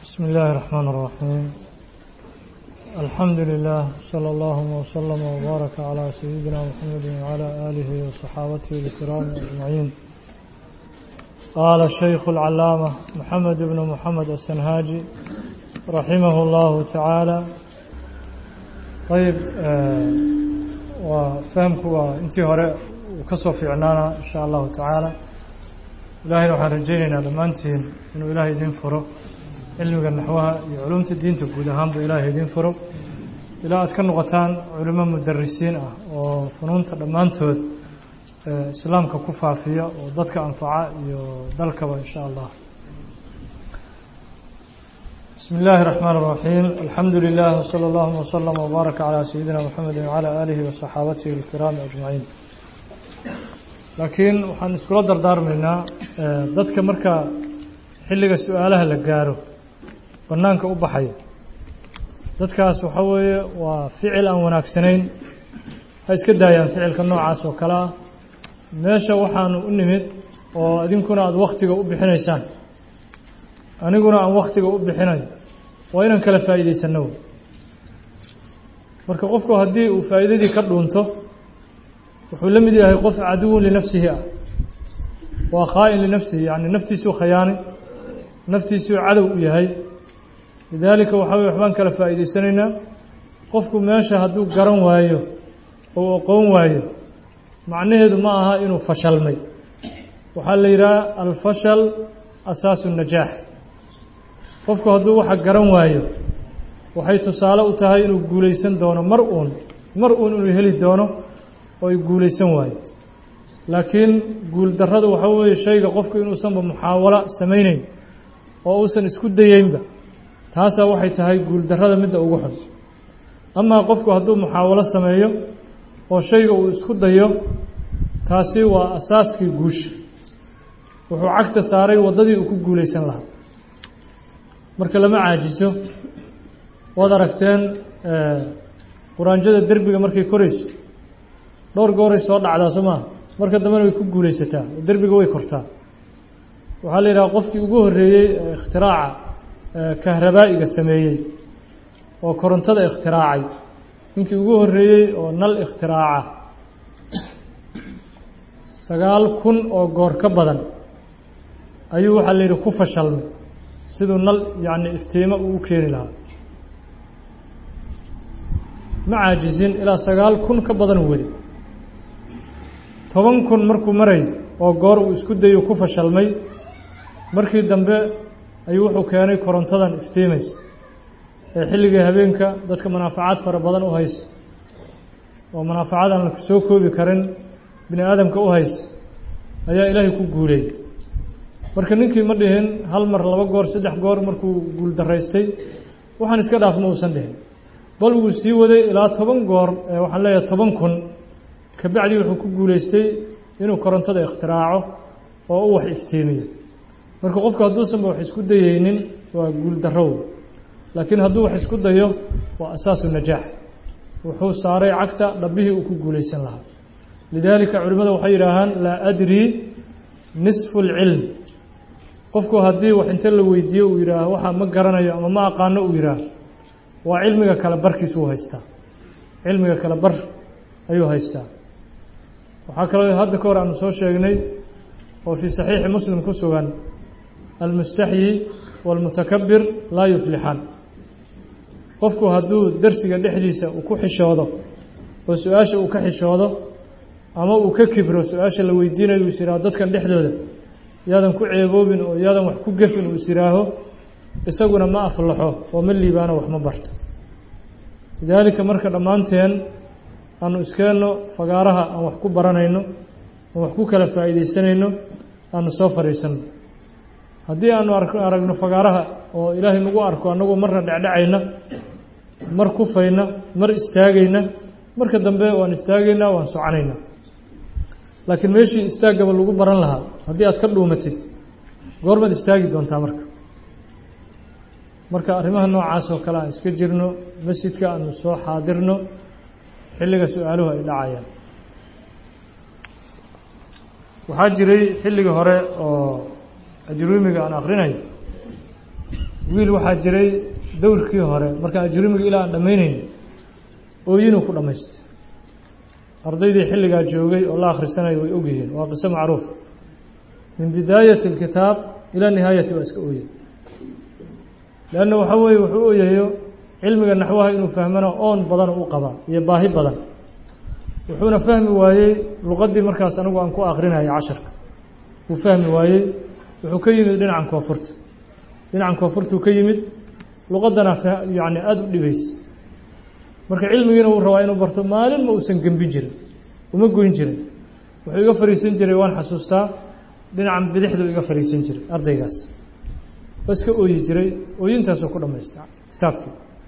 بسم الله الرحمن الرحيم الحمد لله صلى الله وسلم وبارك على سيدنا محمد وعلى آله وصحابته الكرام أجمعين قال الشيخ العلامة محمد بن محمد السنهاجي رحمه الله تعالى طيب آه وفهمك وانتي هراء وكسو في عنانا إن شاء الله تعالى إلهي وحن رجينا لما انتين إنه إلهي دين فرق cilmiga naxwaha iyo culumta diinta guud ahaanba ilaahay idiin furo ilaa aad ka noqotaan culimo mudarisiin ah oo funuunta dhammaantood islaamka ku faafiya oo dadka anfaca iyo dalkaba insha allah bismi illaahi الرaxmaan الraxiim alxamdu lilah wslى اllahuma wslama wbaaraka calى sayidina mxamedi wcalى aalihi waصaxaabatihi اlkiraami ajmaciin laakiin waxaan iskula dardaarmaynaa dadka marka xilliga su-aalaha la gaaro banaanka u baxaya dadkaas waxa weeye waa ficil aan wanaagsanayn ha iska daayaan ficilka noocaas oo kale ah meesha waxaanu u nimid oo idinkuna aada waktiga u bixinaysaan aniguna aan waktiga u bixinayo waa inaan kala faa'iidaysanno marka qofku haddii uu faa'iidadii ka dhuunto wuxuu la mid yahay qof caduwun linafsihi ah waa khaa'in linafsihi yacni naftiisuu khayaanay naftiisuu cadow u yahay lidaalika waxaa weye waxbaan kala faa'iidaysanaynaa qofku meesha hadduu garan waayo ou aqoon waayo macnaheedu ma aha inuu fashalmay waxaa la yidhaha alfashal asaasu najaax qofku hadduu waxa garan waayo waxay tusaale u tahay inuu guulaysan doono mar uun mar uun inuu heli doono oo ay guulaysan waayo laakiin guuldarradu waxaa weeye shayga qofku inuusanba muxaawalo samayneyn oo uusan isku dayeynba taasaa waxay tahay guuldarrada midda ugu xun amaa qofku hadduu muxaawalo sameeyo oo shayga uu isku dayo taasi waa asaaskii guusha wuxuu cagta saaray waddadii uu ku guulaysan lahaa marka lama caajiso waad aragteen quraanjada derbiga markay korayso dhowr gooray soo dhacdaa soo maaha marka dambena way ku guulaysataa oo derbiga way kortaa waxaa la yidhaha qofkii ugu horreeyey ikhtiraaca kahrabaa'iga sameeyey oo korontada ikhtiraacay ninkii ugu horreeyey oo nal ikhtiraaca sagaal kun oo goor ka badan ayuu waxaa la yidhi ku fashalmay siduu nal yacni iftiimo uu u keeni lahaa ma caajisin ilaa sagaal kun ka badan weli toban kun markuu maray oo goor uu isku dayo ku fashalmay markii dambe ayuu wuxuu keenay korontadan iftiimaysa ee xilligii habeenka dadka manaafacaad fara badan u haysa oo manaafacaad aan la soo koobi karin bini aadamka u haysa ayaa ilaahay ku guuleeyey marka ninkii ma dhihin hal mar laba goor saddex goor markuu guul daraystay waxaan iska dhaaf ma uusan dhihin bal wuu sii waday ilaa toban goor waxaan leeyahay toban kun kabacdii wuxuu ku guulaystay inuu korontada ikhtiraaco oo u wax iftiimiyo marka qofku hadduusanba wax isku dayeynin waa guul darrow laakiin hadduu wax isku dayo waa asaasu najaax wuxuu saaray cagta dhabbihii uu ku guulaysan lahaa lidaalika culimmada waxay yidhaahaan laa adrii nisfu lcilm qofku haddii wax inte la weydiiyo uu yidhaaho waxaa ma garanayo ama ma aqaano uu yidhaaho waa cilmiga kale barkiis uu haystaa cilmiga kale bar ayuu haystaa waxaa kaloo hadda ka hor aanu soo sheegnay oo fii saxiixi muslim ku sugan almustaxyi waalmutakabir laa yuflixaan qofku hadduu dersiga dhexdiisa uu ku xishoodo oo su-aasha uu ka xishoodo ama uu ka kibro su-aasha la weydiinayo uu is yihaaho dadkan dhexdooda yaadan ku ceeboobin oo yaadan wax ku gefin uu is yihaaho isaguna ma aflaxo oo ma liibaano wax ma barto lidaalika marka dhammaanteen aanu iskeenno fagaaraha aan wax ku baranayno aan wax ku kala faa'iidaysanayno aanu soo fadhiisanno haddii aanu aragno fagaaraha oo ilaahay nagu arko annagoo marna dhecdhacayna mar kufayna mar istaagayna marka dambe waan istaagaynaa waan soconaynaa laakiin meeshii istaaggaba lagu baran lahaa haddii aad ka dhuumatid goormaad istaagi doontaa marka marka arrimaha noocaas oo kale aan iska jirno masjidka aanu soo xaadirno xilliga su-aaluhu ay dhacayaan waxaa jiray xilligii hore oo ajruumiga aan akrinayo wiil waxaa jiray dowrkii hore marka ajrumiga ilaa aan dhammaynayn ooyinuu ku dhammaystay ardaydii xilligaa joogay oo la akhrisanaya way ogyihiin waa qiso macruuf min bidaayati alkitaab ilaa nihaayati waa iska ooyey leanna waxa weeye wuxuu ooyayo cilmiga naxwaha inuu fahmana oon badan u qabaa iyo baahi badan wuxuuna fahmi waayey luqaddii markaas anigu aan ku akrinayay casharka wuu fahmi waayey wuxuu ka yimid dhinacan koonfurta dhinacan koonfurtuu ka yimid luqaddana yani aada u dhibaysa marka cilmigiina wuu rabaa inuu barto maalin ma uusan gembin jirin uma goyn jirin wuxuu iga fariisan jiray waan xasuustaa dhinacan bidixduu iga fariisan jiray ardaygaas waa iska ooyi jiray ooyintaasuu ku dhamaystay kitaabkii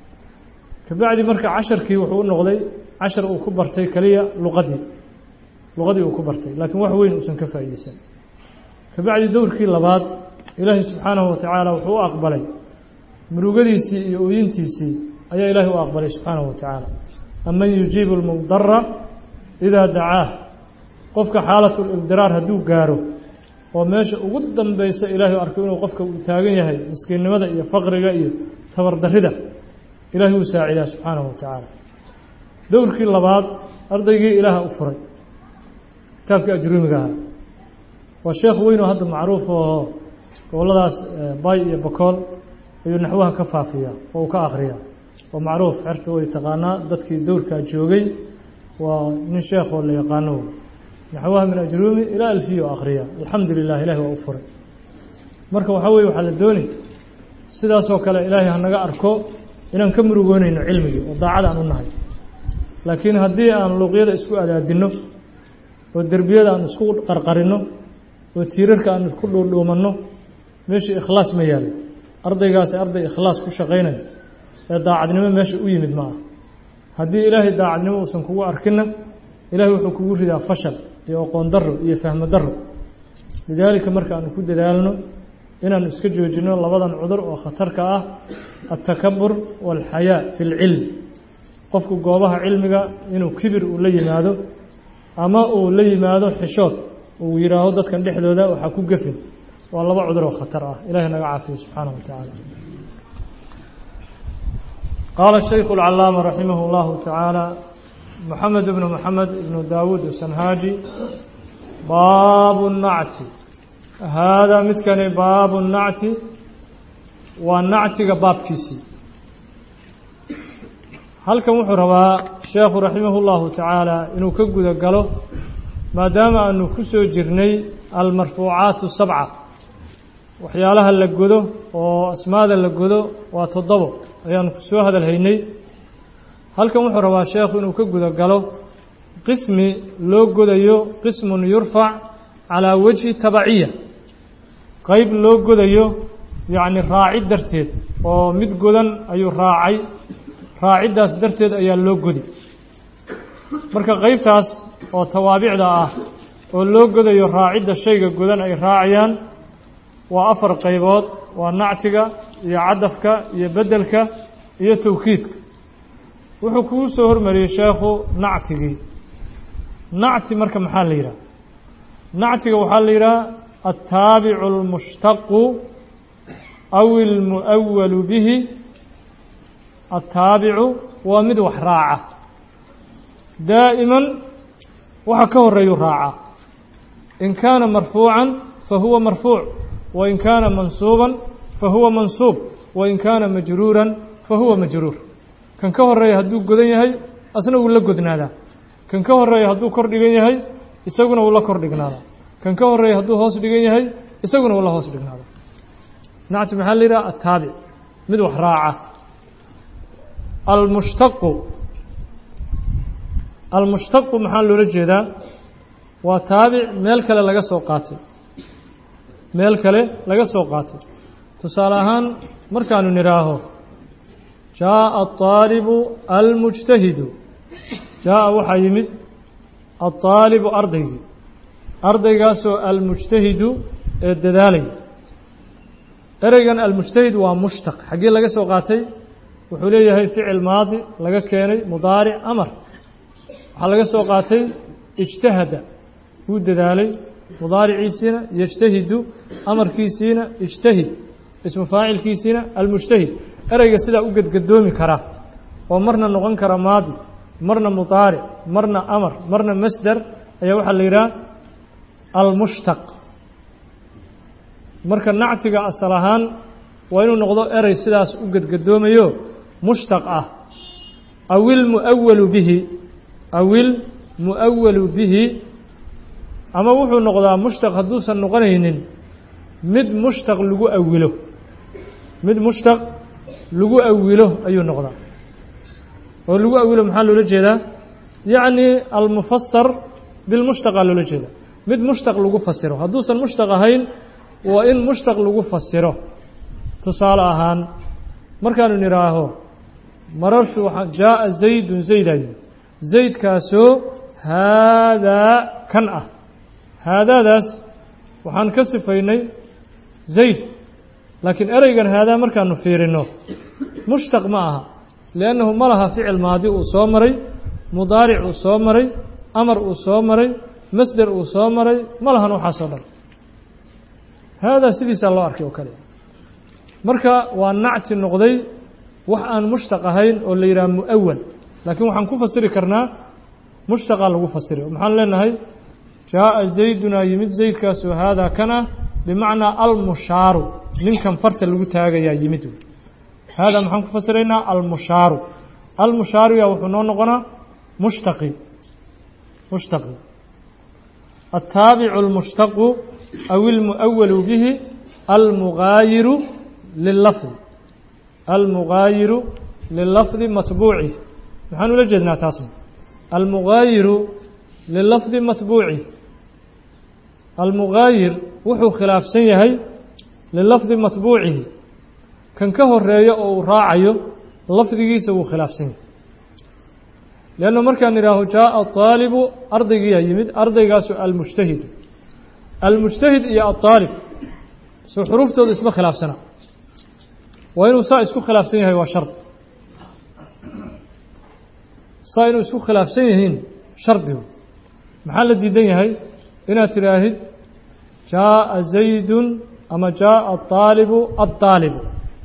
kabacdi marka casharkii wuxuu u noqday cashar uu ku bartay keliya luqadii luqadii uu ku bartay laakiin wax weyn uusan ka faa'iideysan kabacdi dowrkii labaad ilaahay subxaanahu watacaala wuxuu u aqbalay murugadiisii iyo ooyintiisii ayaa ilaahay u aqbalay subxaanahu watacaala aman yujiibu lmudara idaa dacaah qofka xaalatu lildiraar hadduu gaaro oo meesha ugu dambaysa ilaahay arko inuu qofka uu taagan yahay miskiinnimada iyo faqriga iyo tabardarrida ilaahay wuu saacidaa subxaanahu watacaala dowrkii labaad ardaygii ilaaha u furay kitaabkii ajrumiga ahaa waa sheekh weyn oo hadda macruuf oo gobolladaas bay iyo bakool ayuu naxwaha ka faafiyaa oo uu ka akhriyaa waa macruuf xerta way taqaanaa dadkii dowrkaa joogay waa nin sheekhoo la yaqaano naxwaha min ajruumi ilaa alfiyo akhriya alxamdu lilah ilahi waa u furay marka waxaa weye waxaa la dooni sidaasoo kale ilaahay hanaga arko inaan ka murugoonayno cilmigii oo daacad aan u nahay laakiin haddii aan luuqyada isku adaadinno oo derbiyada aan isku qarqarinno oo tiirarka aan isku dhuudhuumanno meeshii ikhlaas ma yaalo ardaygaasi arday ikhlaas ku shaqaynayo ee daacadnimo meesha u yimid ma ah haddii ilaahay daacadnimo uusan kugu arkinna ilahay wuxuu kugu ridaa fashal iyo aqoon darro iyo fahmo darro lidaalika marka aanu ku dadaalno inaanu iska joojinno labadan cudur oo khatarka ah altakabur waalxayaa fi lcilm qofku goobaha cilmiga inuu kibir uu la yimaado ama uu la yimaado xishood uu yidhaaho dadkan dhexdooda waxaa ku gefin waa laba cudur oo khatar ah ilahay naga caafiyo subxaanahu wa tacaala qaala shaykhu اlcalaama raximah اllahu tacaala moxamed ibnu moxamed ibnu daawuud sanhaaji baabu nacti haadaa midkani baabu nacti waa nactiga baabkiisii halkan wuxuu rabaa sheekhu raximah اllahu tacaala inuu ka guda galo maadaama aanu ku soo jirnay almarfuucaatu sabca waxyaalaha la godo oo asmaada la godo waa toddobo ayaanu soo hadal haynay halkan wuxuu rabaa sheekhu inuu ka guda galo qismi loo godayo qismun yurfac calaa wajhi tabaciya qeyb loo godayo yacni raacid darteed oo mid godan ayuu raacay raaciddaas darteed ayaa loo godi marka qeybtaas oo tawaabicda ah oo loo godayo raacidda shayga godan ay raacayaan waa afar qaybood waa nactiga iyo cadafka iyo beddelka iyo tawkiidka wuxuu kugu soo hormariyey sheekhu nactigii nacti marka maxaa la yidhaha nactiga waxaa la yidhaha altaabicu almushtaqu aw ilmu'awalu bihi altaabicu waa mid wax raaca daa'iman waxa ka horeeyuu raacaa in kaana marfuucan fa huwa marfuuc wain kaana mansuuban fa huwa mansuub wain kaana majruuran fa huwa majruur kan ka horeeya hadduu godan yahay asna wuu la godnaadaa kan ka horeeya hadduu kor dhigan yahay isaguna wuu la kor dhignaadaa kan ka horeeya hadduu hoos dhigan yahay isaguna wuu la hoos dhignaadaa nacti maxaa la yidhaha ataabic mid wax raaca almushtaqu almushtaqu maxaa loola jeedaa waa taabic meel kale laga soo qaatay meel kale laga soo qaatay tusaale ahaan markaanu nidhaaho jaaءa aلطaalibu almujtahidu jaaءa waxaa yimid aلطaalibu ardaygii ardaygaasoo almujtahidu ee dadaalaya ereygan almujtahid waa mushtaq xaggee laga soo qaatay wuxuu leeyahay ficil maadi laga keenay mudaaric amar waxaa laga soo qaatay ijtahada wuu dadaalay mudaariciisiina yejtahidu amarkiisiina ijtahid ismu faacilkiisiina almujtahid ereyga sidaa u gedgadoomi kara oo marna noqon kara maadi marna mudaaric marna amar marna masdar ayaa waxaa la yidhaha almushtaq marka nactiga asal ahaan waa inuu noqdo erey sidaas u gedgadoomayo mushtaq ah awil muawalu bihi awil muawalu bihi ama wuxuu noqdaa mushtaq hadduusan noqonaynin mid mushtaq lagu awilo mid mushtaq lagu awilo ayuu noqdaa oo lagu awilo maxaa loola jeedaa yacni almufasar bilmushtaqaa loola jeeda mid mushtaq lagu fasiro hadduusan mushtaq ahayn waa in mushtaq lagu fasiro tusaale ahaan markaanu nidhaaho marartu waxaa jaaa zaydun zaydayo zaydkaasoo haadaa kan ah haadaadaas waxaan ka sifaynay zayd laakiin ereygan haadaa markaanu fiirino mushtaq ma aha liannahu ma laha ficil maadi uu soo maray mudaaric uu soo maray amar uu soo maray masder uu soo maray ma lahan waxaasoo dhan haadaa sidiisaa loo arkay oo kale marka waa nacti noqday wax aan mushtaq ahayn oo la yidhaha mu'awal laakiin waxaan ku fasiri karnaa mushtaqaa lagu fasiri maxaan leenahay jaaa zaydunaa yimid zaydkaasoo haadaa kan ah bimacnaa almushaaru ninkan farta lagu taagayaa yimid haadaa maxaan ku fasiraynaa almushaaru almushaaruya wuxuu noo noqonaa mushtaqi mushtaqi ataabicu almushtaqu aw ilmu'awalu bihi almugaayiru lilafdi almugaayiru lilafdi matbuuci maxaan ula jeednaa taasna almugaayiru lilafdi matbuuci almugaayir wuxuu khilaafsan yahay lilafdi matbuucihi kan ka horeeya oo uu raacayo lafdigiisa wuu khilaafsan yahay leanna markaan idhaaho jaaa aalibu ardaygiyaa yimid ardaygaasu almujtahidu almujtahid iyo aaalib soo xuruuftooda isma khilaafsana waa inuu saa isku khilaafsan yahay waa shardi saa inuu isku khilaafsan yihiin shardigu maxaa la diidan yahay inaad tidhaahid jaaa zaydun ama jaaa aalibu aaalibu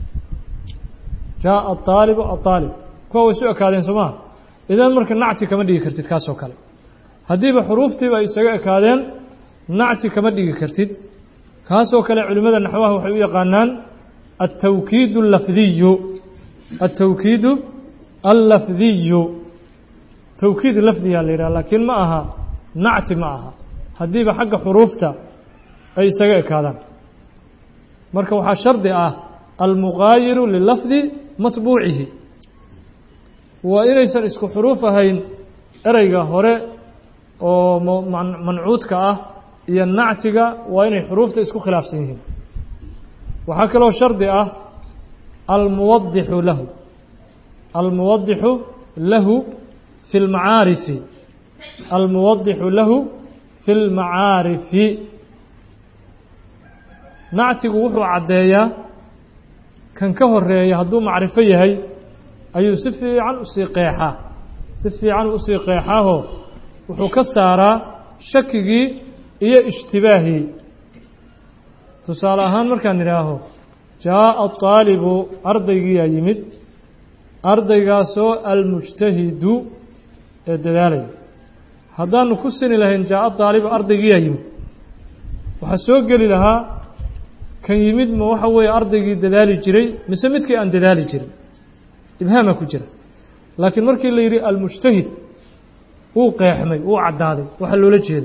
jaaa aalibu aaalib kuwa way isu ekaadeen soo maha idan marka nacti kama dhigi kartid kaasoo kale haddiiba xuruuftiiba ay isaga ekaadeen nacti kama dhigi kartid kaasoo kale culimmada naxwaha waxay u yaqaanaan altawkiid allafdiyu altawkiidu allafdiyu tawkiid lafdiyaa la yidhaha laakiin ma aha nacti ma aha haddiiba xagga xuruufta ay isaga ekaadaan marka waxaa shardi ah almugaayiru lilafdi matbuucihi waa inaysan isku xuruuf ahayn ereyga hore oo mancuudka ah iyo nactiga waa inay xuruufta isku khilaafsan yihiin waxaa kaloo shardi ah almuwadixu lahu almuwadixu lahu fi lmacaarifi almuwadixu lahu fi lmacaarifi nactigu wuxuu caddeeyaa kan ka horeeya hadduu macrifo yahay ayuu si fiican usii qeexaa si fiican usii qeexaahoo wuxuu ka saaraa shakigii iyo ishtibaahii tusaale ahaan markaan idhaaho jaaa aalibu ardaygiyaa yimid ardaygaasoo almujtahidu ee dadaalaya haddaanu ku sini lahayn jaaa aalibu ardaygiyaa yimid waxaa soo geli lahaa kan yimid ma waxa weeye ardaygii dadaali jiray mise midkii aan dadaali jirin ibhaamaa ku jira laakiin markii la yidhi almujtahid wuu qeexmay wuu caddaaday waxa loola jeeda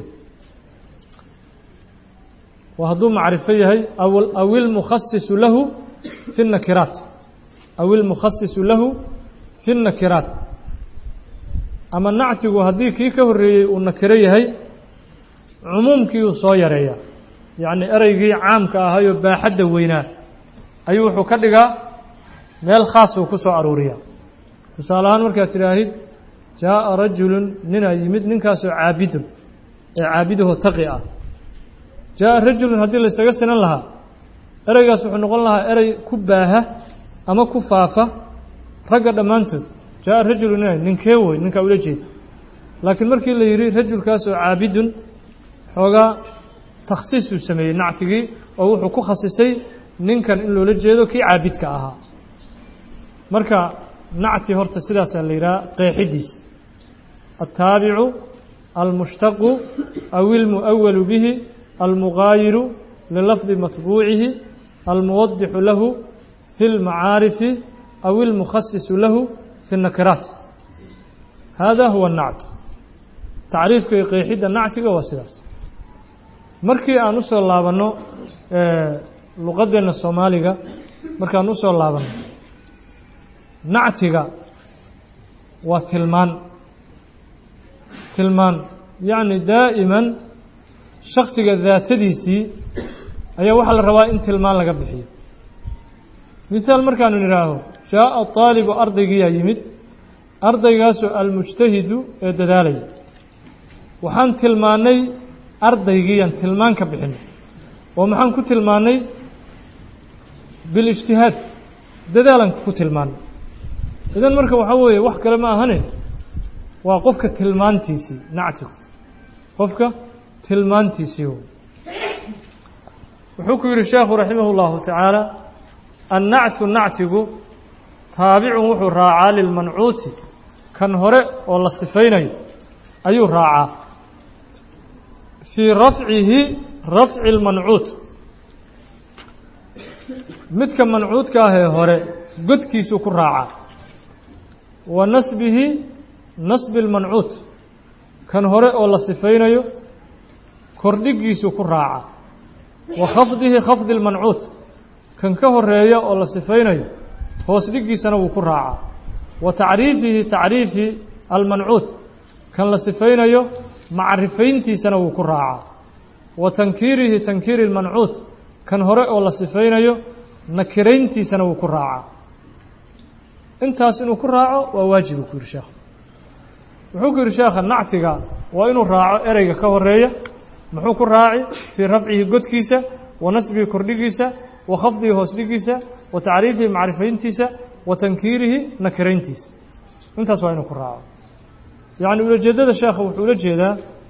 waa hadduu macrifo yahay aw ilmukhasisu lahu fi nakiraat aw ilmukhasisu lahu fi nakiraat ama nactigu haddii kii ka horreeyey uu nakiro yahay cumuumkii uu soo yareeyaa yacni ereygii caamka ahayoo baaxadda weynaa ayuu wuxuu ka dhigaa meel khaas uu ku soo aruuriyaa tusaale ahaan markaad tidhaahid jaaa rajulun ninaa yimid ninkaasoo caabidun ee caabidaho taqi ah jaaa rajulun haddii laysaga sinan lahaa ereygaas wuxuu noqon lahaa erey ku baaha ama ku faafa ragga dhammaantood jaaa rajulun ina ninkee wey ninkaa ula jeeda laakiin markii la yidhi rajulkaasoo caabidun xoogaa takhsiisuu sameeyey nactigii oo wuxuu ku khasisay ninkan in loola jeedo kii caabidka ahaa marka nacti horta sidaasaa la yidhaha qeexidiisa altaabicu almushtaqu aw ilmu'awalu bihi almugaayiru lilafdi matbuucihi almuwadixu lahu fi اlmacaarifi aw ilmukhasisu lahu fi الnakiraat hada huwa الnact tacriifka iyo qeexidda nactiga waa sidaas markii aan usoo laabanno luqadeenna soomaaliga markaan usoo laabanno nactiga waa tilmaan tilmaan yacni daa'iman shaksiga daatadiisii ayaa waxaa la rabaa in tilmaan laga bixiyo mihaal markaanu nidhaaho jaaءa طaalibu ardaygiyaa yimid ardaygaasoo almujtahidu ee dadaalaya waxaan tilmaannay ardaygiiyaan tilmaan ka bixinay oo maxaan ku tilmaannay bilijtihaad dadaalan ku tilmaannay idan marka waxaa weeye wax kale ma ahane waa qofka tilmaantiisii nactigu qofka tilmaantiisii wuxuu ku yidhi sheekhu raximah اllahu tacaala annactu nactigu taabicun wuxuu raacaa lilmancuuti kan hore oo la sifaynayo ayuu raacaa fii rafcihi rafci اlmancuut midka mancuudka ahee hore godkiisuu ku raacaa wa nasbihi nasbi اlmancuut kan hore oo la sifaynayo kordhigiisuu ku raacaa wa khafdihi khafdi اlmancuut kan ka horeeya oo la sifaynayo hoos dhigiisana wuu ku raacaa wa tacriifihi tacriifi almancuut kan la sifaynayo macrifayntiisana wuu ku raacaa wa tankiirihi tankiiri اlmancuut kan hore oo la sifaynayo nakirayntiisana wuu ku raacaa intaas inuu ku raaco waa waajib uu ku yidhi sheekh wuxuu ku yidhi sheekha nactiga waa inuu raaco ereyga ka horeeya muxuu ku raaci fii rafcihi godkiisa wa nasbihi kordhigiisa wa khafdihi hoos dhigiisa wa tacriifihi macrifayntiisa wa tankiirihi nakirayntiisa intaas waa inuu ku raaco yacni ulajeedada sheekha wuxuu ula jeedaa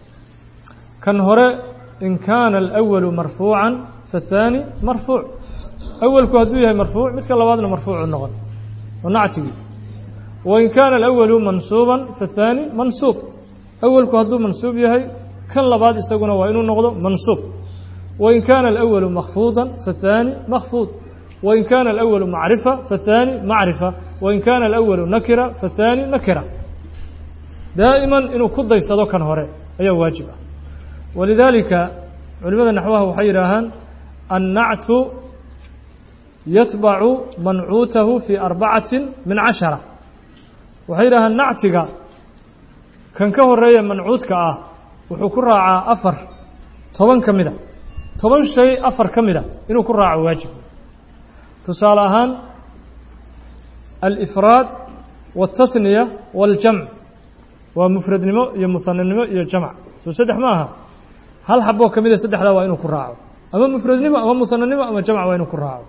kan hore in kaana alأwalu marfuucan faالthaani marfuuc awalku hadduu yahay marfuuc midka labaadna marfuucu noqon oo nactigii wain kaana alawalu mansuuban faالthaani mansuub awalku hadduu mansuub yahay kan labaad isaguna waa inuu noqdo mansuub wain kaana alawalu makfuuda faالthaani makfuud wain kaana alawalu macrifa faالthaani macrifa wain kaana alawalu nakira faالthaani nakira daa'iman inuu ku daysado kan hore ayaa waajib ah walidaalika culimada naxwaha waxay yidhaahaan annactu yatbacu mancuutahu fii arbacati min cashara waxay yidhahaan nactiga kan ka horeeya mancuudka ah wuxuu ku raacaa afar toban ka mida toban shay afar ka mida inuu ku raaco waajib tusaale ahaan alifraad waاltathniya waاljamc waa mufradnimo iyo muhananimo iyo jamc soo saddex ma aha hal xaboo ka mida saddexdaa waa inuu ku raaco ama mufradnimo ama muhananimo ama jamc waa inuu ku raaco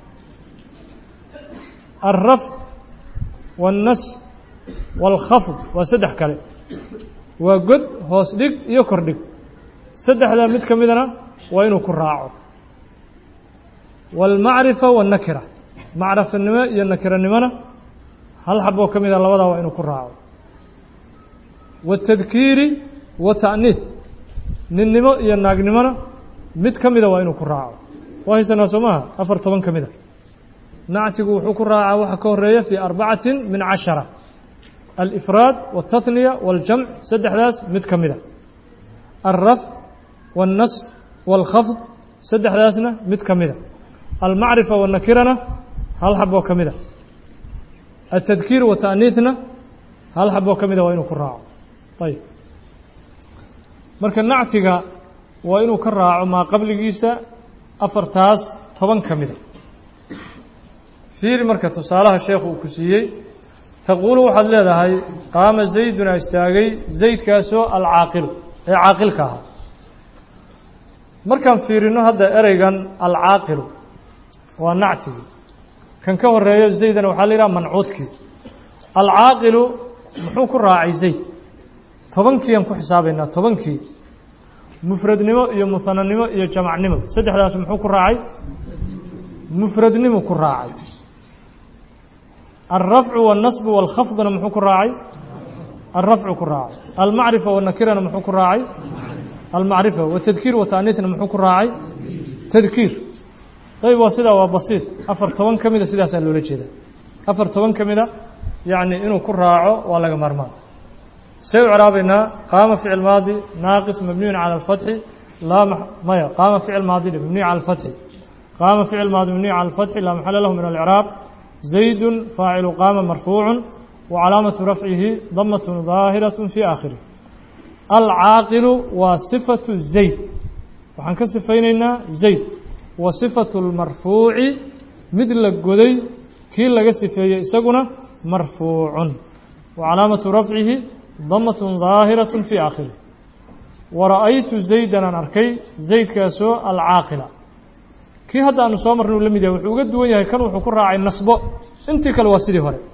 alrafc waاlnas wاlkhafd waa saddex kale waa god hoos dhig iyo kor dhig saddexdaa mid ka midana waa inuu ku raaco wاlmacrifa waالnakira macrifanimo iyo nakiranimona hal xaboo ka mida labadaa waa inuu ku raaco waالtadkiiri wa ta'niis ninnimo iyo naagnimona mid ka mida waa inuu ku raaco waa haysanaa soo maaha afar toban ka mida nactigu wuxuu ku raacaa waxa ka horeeya fii arbacati min cashara alifraad waاltathniya waاljamc saddexdaas mid ka mida alrafc waاlnasb wاlkhafd saddexdaasna mid ka mida almacrifa waالnakirana hal xaboo ka mida altadkiir wa ta'niisna hal xaboo ka mida waa inuu ku raaco ayb marka nactiga waa inuu ka raaco maa qabligiisa afartaas toban ka mida fiiri marka tusaalaha sheekhu uu ku siiyey taquulu waxaad leedahay qaama zayduna istaagay zaydkaasoo alcaaqilu ee caaqilka ahaa markaan fiirino hadda ereygan alcaaqilu waa nactigii kan ka horeeyo zaydana waxaa la yidhaha mancuudkii alcaaqilu muxuu ku raacay zayd tobankiiaan ku xisaabaynaa tobankii mufradnimo iyo muhananimo iyo jamacnimo saddexdaas muxuu ku raacay mufradnimu ku raacay alrafcu wاlnasbu wاlkhafdna muxuu ku raacay alrafcu ku raacay almacrifa wاnakirana muxuu ku raacay almacrifa watadkiir wataaniitna muxuu ku raacay tadkiir ayb waa sidaa waa basiid afar toban ka mida sidaasaa loola jeeda afar toban ka mida yacni inuu ku raaco waa laga maarmaan see u craabaynaa qaama ficil maadi naaqis mabniyun cala alfatxi laa maya qaama ficil maadi mabniy cala alfatxi qaama ficil maadi mabniy cala alfatxi laa maxala lahu min alcraab zaydun faacilu qaama marfuucun wa calaamatu rafcihi damatun daahiraة fi aakhirih alcaaqilu waa sifatu zayd waxaan ka sifaynaynaa zayd wa sifatu اlmarfuuci mid la goday kii laga sifeeyey isaguna marfuucun wa calaamatu rafcihi damatun daahiraة fi aakhirih wara'aytu zaydan aan arkay zaydkaasoo alcaaqila kii hadda aanu soo marnay uu la mid yahay wuxuu uga duwan yahay kan wuxuu ku raacay nasbo intii kale waa sidii hore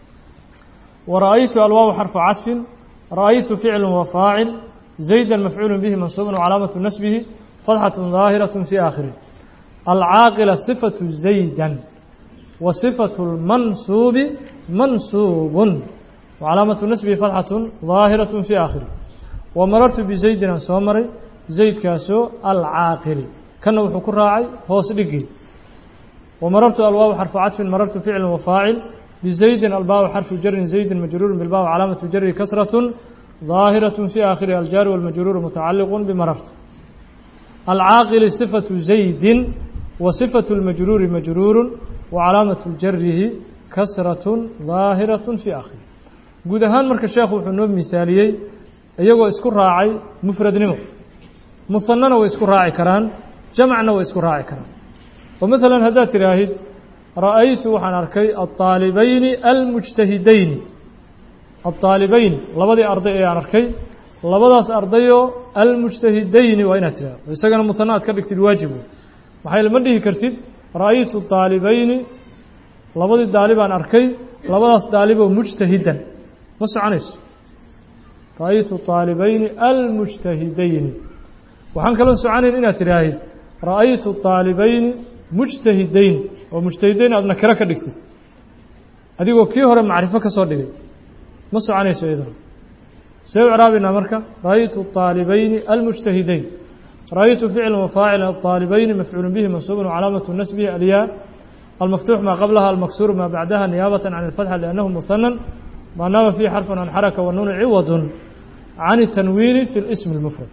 wara'aytu alwaawu xarfu cadfin ra'aytu ficlu wa faacil zaydan mafcuulu bihi mansuubun wacalaamatu nasbihi fatxatun daahiraة fi aakhirih alcaaqila sifatu zaydan wa sifatu lmansuubi mansuubun wacalaamatu nasbihi fatxatun daahiraة fi aakhirih wa marartu bizaydin aan soo maray zaydkaasoo alcaaqili kana wuxuu ku raacay hoos dhigii wa marartu alwaawu xarfu cadfin marartu ficlu wa faacil bizaydin albaabu xarfu jarin zaydin majruurun bilbaabu calaamatu jari kasratun daahiraة fi aakhirihi aljaari walmajruuru mutacaliqun bimarartu alcaaqili sifatu zaydin wa sifatu اlmajruuri majruurun wa calaamatu jarihi kasratun daahiraة fi aakhirih guud ahaan marka sheekhu wuxuu noo misaaliyey iyagoo isku raacay mufradnimo muhanana way isku raaci karaan jamcna way isku raaci karaan oo maalan haddaad tidhaahid ra'aytu waxaan arkay alطaalibayni almujtahidayni alطaalibayn labadii arday ee aan arkay labadaas ardayoo almujtahidayni waa inaad tidhahdo isagana muhana aad ka dhigtid waajib wey maxay lama dhihi kartid ra'aytu طaalibayni labadii daalibaan arkay labadaas daaliboo mujtahidan ma soconayso ra'aytu طaalibayni almujtahidayni waxaan kaloo soconayn inaad tidhaahid ra'aytu طaalibayni mujtahidayn oo mujtahidayn aad nakiro ka dhigtid adigoo kii hore macrifo ka soo dhigay ma soconayso iyadana see u craabaynaa marka ra'aytu طaalibayni almujtahidayn ra'aytu ficla wafaacila aطaalibayni mafcuulu bihi mansuubun wcalaamatu nasbihi alyaa almaftuux maa qablaha almaksuur maa bacdaha niyaabata can اlfatxa liannahu muhanan ma naaba fiihi xarfun can xaraka wanuunu ciwadun can الtanwiini fi اlismi اlmufrad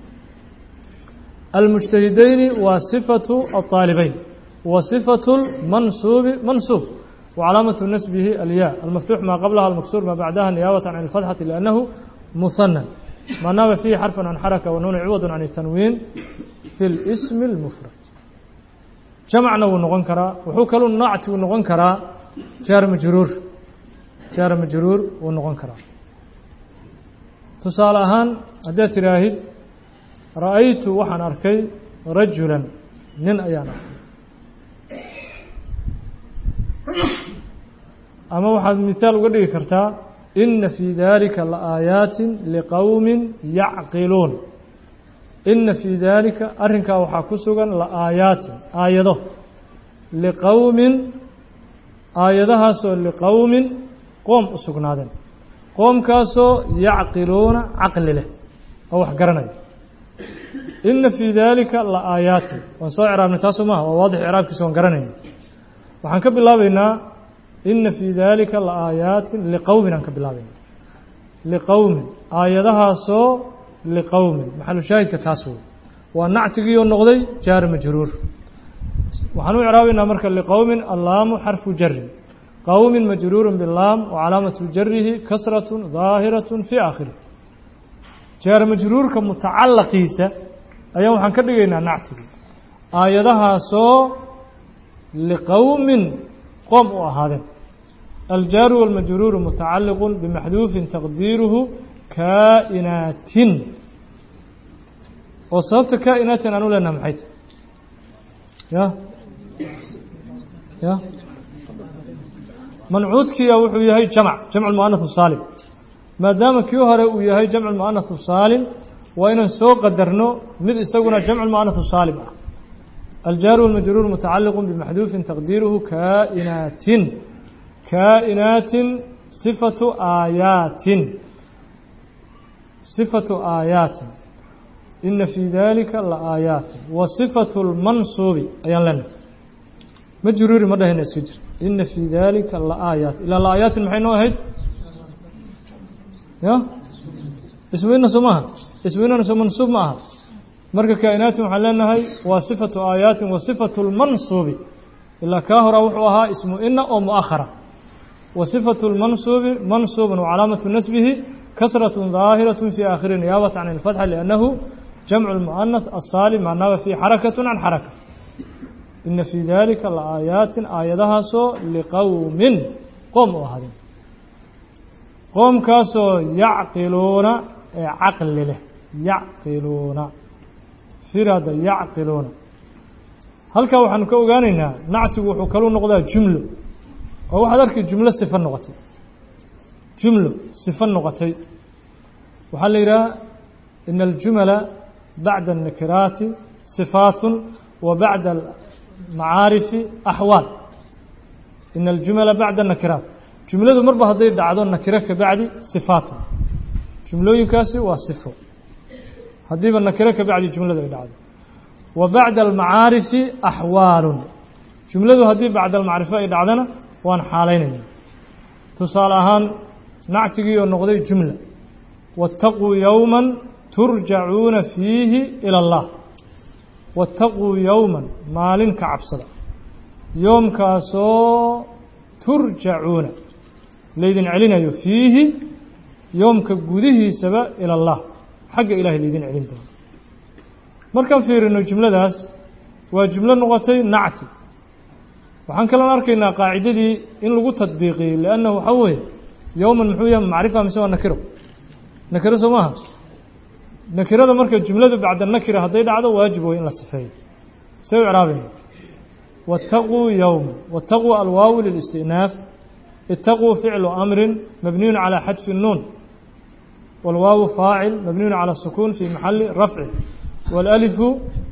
almujtahidayni waa sifatu aلطaalibayn wa sifatu lmansuubi mansuub wacalaamatu nasbihi alyaa almaftuux maa qablaha almaksuur maa bacdaha niyaabata can اlfatxati liannahu muhanan ma naaba fiihi xarfun can xaraka wanuunu ciwadun can الtanwiin fi اlismi اlmufrad jamcna wuu noqon karaa wuxuu kaluu nacti uu noqon karaa jaar majruur jaar majruur wuu noqon karaa tusaale ahaan haddaad tidhaahid ra'aytu waxaan arkay rajulan nin ayaan arkay ama waxaad mihaal uga dhigi kartaa ina fii dalika laaayaatin liqowmin yacqiluun ina fii daalika arrinkaa waxaa ku sugan la'aayaatin aayado liqowmin aayadahaasoo liqowmin qoom u sugnaadeen qoomkaasoo yacqiluuna caqli leh oo wax garanaya ina fii daalika la'aayaatin waan soo ciraabnay taasu maaha waa waadix icraabkiisa waan garanayna waxaan ka bilaabaynaa ina fii daalika la'aayaatin liqowmin aan ka bilaabayna liqowmin aayadahaasoo liqowmin maxalu shaahidka taas wey waa nactigiioo noqday jaar majruur waxaan u icraabaynaa marka liqowmin allaamu xarfu jarin qowmin majruurun bilaam wa calaamatu jarihi kasratun daahiratun fii aakhirih jaar majruurka mutacalaqiisa ayaan waxaan ka dhigaynaa nactigii aayadahaasoo liqowmin qoom u ahaadeen aljaaru walmajruuru mutacaliqun bimaxduufin taqdiiruhu kaa'inaatin oo sababta kaa'inaatin aan u leenaha maxay tahy ya ya mancuudkiya wuxuu yahay jamc jamc muanahu saalim maadaama kii hore uu yahay jamc muanahu saalim waa inaan soo qadarno mid isaguna jamc muanahu saalim ah aljaaru walmajruur mutacaliqu bimaxduufin taqdiiruhu kaa'inaatin kaa'inaatin sifatu aayaatin sifatu aayaatin ina fii dalika la aayaatin wa sifatu lmansuubi ayaan leenahay majruuri ma dhahayna iska jir ina fii dalika la aayaat ilaa la aayaatin maxay noo ahayd ya isweyna soo maaha isweynana soo mansuub ma aha marka kaa'inaatin waxaan leenahay waa sifatu aayaatin wa sifatu lmansuubi ilaa kaa horaa wuxuu ahaa ismu ina oo mu'ahara wa sifatu lmansuubi mansuubun wacalaamatu nasbihi kasraة ظaahiraة fi aakhiri niyaabaة can اlfatxa liannahu jamcu اlmu'anath asaalim macnaaba fii xarakaة can xaraka ina fii dalika laaayaatin aayadahaasoo liqowmin qoom u ahaadeen qoomkaasoo yacqiluuna ee caqli leh yacqiluuna firada yacqiluuna halkaa waxaanu ka ogaanaynaa nactigu wuxuu kalu noqdaa jumlo oo waxaad arkay jumlo sifa noqotay jumlo sifa noqotay waxaa la yidhaha ina aljumala bacda الnakiraati صifaat wa bacda almacaarifi axwaal ina aljumala bacda الnakiraat jumladu marba hadday dhacdo nakiro ka bacdi sifaatun jumlooyinkaasi waa sifo haddiiba nakiro ka bacdi jumladu ay dhacdo wa bacda almacaarifi axwaalun jumladu haddii bacda almacrifo ay dhacdana waan xaalaynayna tusaale ahaan nactigii oo noqday jumla waاtaquu yowma turjacuuna fiihi ilى اllah waاtaquu yowma maalin ka cabsada yoomkaasoo turjacuuna laydin celinayo fiihi yoomka gudihiisaba ilى اllah xagga ilahay laydin celin doono markaan fiirino jumladaas waa jumlo noqotay nacti waxaan kaloon arkaynaa qaacidadii in lagu tadbiiqiyey liannahu waxaa weeye yowman muxuu yahay macrifa mise waa nakiro nakiro soo maaha nakirada marka jumladu bacda nakira hadday dhacdo waajib way in la sifeeyo see u icraabayna waataquu yowma waataquu alwaawu lilistinaaf itaquu ficlu amrin mabniyun calى xadfi الnuun wاlwaawu faacil mabniyun calى الsukuun fi maxali rafci wاlأlifu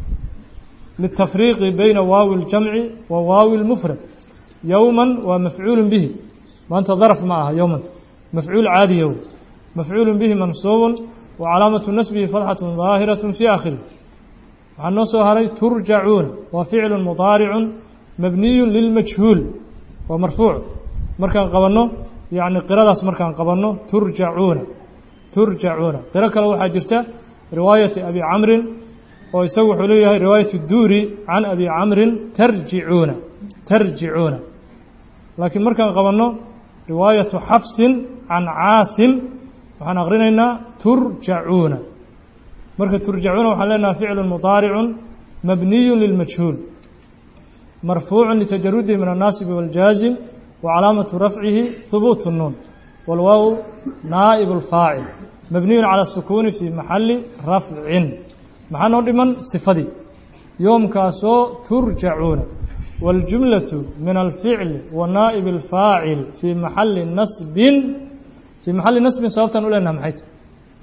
litafriiqi bayna waawi اljamci wa waawi اlmufrad yowma waa mafcuul bihi maanta darf ma aha yowman mafcuul caadiyow mafcuul bihi mansuub wacalaamaةu nasbihi fatxaة ظaahiraة fi aakhirih waxaa noo soo haray turjacuuna waa ficlu mudaaricu mabniyu lilmajhuul waa marfuuc markaan qabanno yani qiradaas markaan qabanno turjacuuna turjacuuna qiro kale waxaa jirta riwaayati abi camrin oo isagu wuxuu leeyahay riwaayat duuri can abi camrin tarjicuuna tarjicuuna laakiin markaan qabanno riwaayatu xafsin can caasim waxaan aqrinaynaa turjacuuna marka turjacuuna waxaan leenaha ficlu mudaaricu mabniyu lilmajhuul marfuucu litajarudihi min annaasibi wاljaazim wacalaamatu rafcihi hubuut الnuun wاlwaaw naa'ib اlfaacil mabniyu calى الsukuuni fi maxali rafcin maxaa noo dhiman sifadii yoomkaasoo turjacuuna wاljumlaةu min alficli wa naa'ib اlfaacil fii maxali nasbin fii maxali nasbin sababtaan u leenaha maxay ta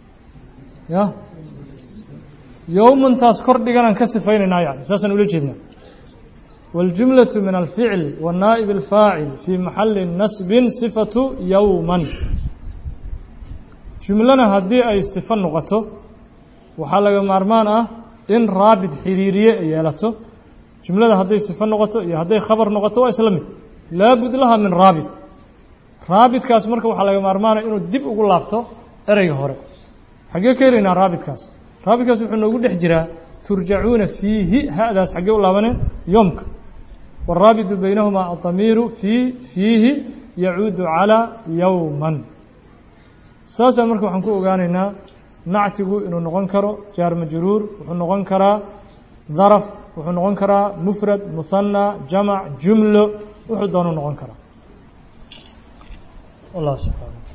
ya yowmantaas kor dhiganaan ka sifaynaynaa yani saasaan ula jeednaa wاljumlaة min alficl wa naa'ib اlfaacil fii maxali nasbin sifatu yowman jumlana haddii ay sifo noqoto waxaa laga maarmaan ah in raabit xiriiriye ay yeelato jumlada hadday sifo noqoto iyo hadday khabar noqoto waa isla mid laabud laha min raabit raabitkaas marka waxaa laga maarmaanaya inuu dib ugu laabto ereyga hore xaggee ka helaynaa raabitkaas raabitkaas wuxuu noogu dhex jiraa turjacuuna fiihi hadaas xaggee u laabaneen yoomka wاraabitu baynahumaa adamiiru fii fiihi yacuudu calىa yowman saasaan marka waxaan ku ogaanaynaa nactigu inuu noqon karo jaar majruur wuxuu noqon karaa daraf wuxuu noqon karaa mufrad musanى jamac jumlo wuxuu doonu noqon karaa wallah subxaana